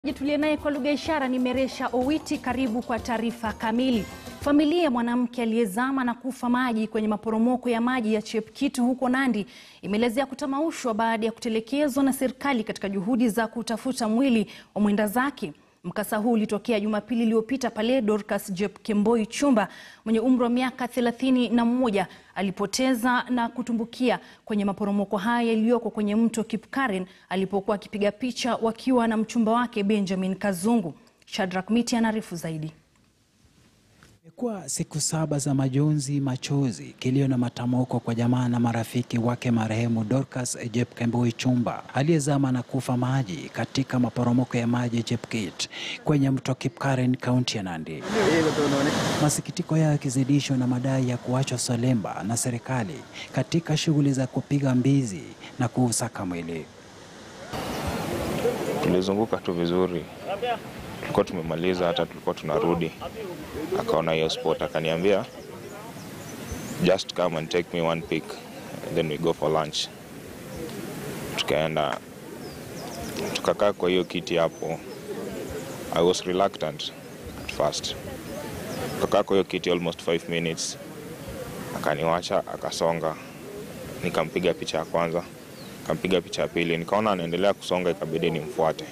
Tuliye naye kwa lugha ya ishara ni Meresha Owiti. Karibu kwa taarifa kamili. Familia ya mwanamke aliyezama na kufa maji kwenye maporomoko ya maji ya Chepkitu huko Nandi imeelezea kutamaushwa baada ya kutelekezwa na serikali katika juhudi za kutafuta mwili wa mwenda zake. Mkasa huu ulitokea Jumapili iliyopita pale Dorcas Jepkemboi Chumba mwenye umri wa miaka thelathini na mmoja alipoteza na kutumbukia kwenye maporomoko haya yaliyoko kwenye mto Kipkaren alipokuwa akipiga picha wakiwa na mchumba wake Benjamin Kazungu. Shadrack Miti anaarifu zaidi. Imekuwa siku saba za majonzi, machozi, kilio na matamoko kwa jamaa na marafiki wake marehemu Dorcas Jepkemboi Chumba aliyezama na kufa maji katika maporomoko ya maji ya Chepkit kwenye mto Kipkaren, kaunti ya Nandi. Masikitiko yao yakizidishwa na madai ya kuachwa solemba na serikali katika shughuli za kupiga mbizi na kuusaka mwili. Tulizunguka tu vizuri, tulikuwa tumemaliza, hata tulikuwa tunarudi, akaona hiyo spot, akaniambia just come and take me one pic then we go for lunch. Tukaenda tukakaa kwa hiyo kiti hapo. I was reluctant at first. Tukakaa kwa hiyo kiti almost 5 minutes, akaniwacha akasonga, nikampiga picha ya kwanza kampiga picha ya pili, nikaona anaendelea kusonga, ikabidi nimfuate.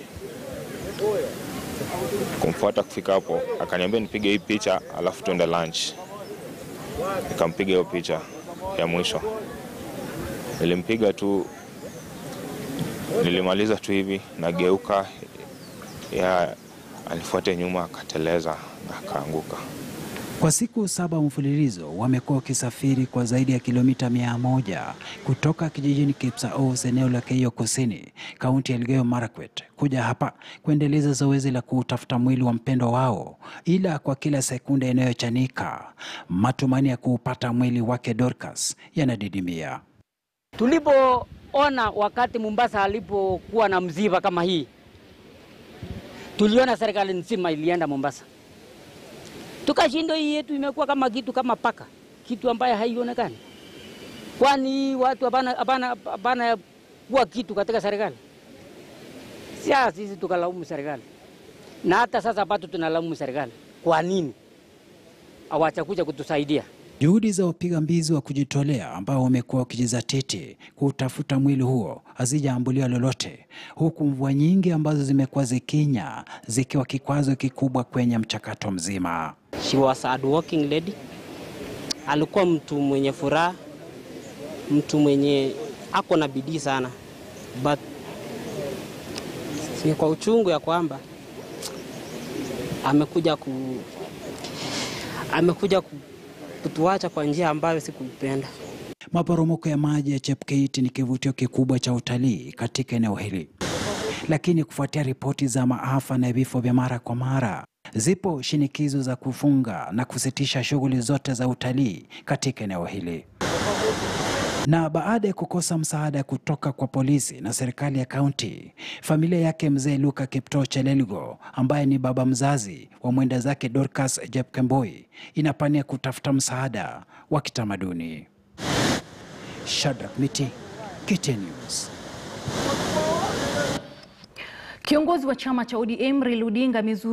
Kumfuata kufika hapo, akaniambia nipige hii picha alafu tuende lunch. Nikampiga hiyo picha ya mwisho, nilimpiga tu, nilimaliza tu hivi, nageuka, ya alifuate nyuma, akateleza na akaanguka. Kwa siku saba mfululizo wamekuwa wakisafiri kwa zaidi ya kilomita mia moja kutoka kijijini Kipsaos, eneo la Keio Kusini, kaunti ya Elgeyo Marakwet, kuja hapa kuendeleza zoezi la kuutafuta mwili wa mpendwa wao, ila kwa kila sekunde inayochanika matumaini ya kuupata mwili wake Dorcas yanadidimia. Tulipoona wakati Mombasa alipokuwa na msiba kama hii, tuliona serikali nzima ilienda Mombasa tukashindwa. Hii yetu imekuwa kama kitu kama paka, kitu ambaye haionekani. Kwani watu hapana kuwa kitu katika serikali? Sia sisi tukalaumu serikali, na hata sasa bado tunalaumu serikali. Kwa nini hawachakuja kutusaidia? Juhudi za wapiga mbizi wa kujitolea ambao wamekuwa wakijizatiti kutafuta mwili huo hazijaambulia lolote, huku mvua nyingi ambazo zimekuwa zikinya zikiwa kikwazo kikubwa kwenye mchakato mzima. She was a hardworking lady. Alikuwa mtu mwenye furaha, mtu mwenye ako na bidii sana, but ni kwa uchungu ya kwamba amekuja ku amekuja ku kutuacha kwa njia ambayo sikupenda. Maporomoko ya maji ya Chepkeit ni kivutio kikubwa cha utalii katika eneo hili, lakini kufuatia ripoti za maafa na vifo vya mara kwa mara, zipo shinikizo za kufunga na kusitisha shughuli zote za utalii katika eneo hili. Na baada ya kukosa msaada kutoka kwa polisi na serikali ya kaunti, familia yake mzee Luka Kiptoo Chelelgo ambaye ni baba mzazi wa mwenda zake Dorcas Jepkemboi inapania kutafuta msaada wa kitamaduni. Shadrack Miti, KTN News. Kiongozi wa chama cha ODM Raila Odinga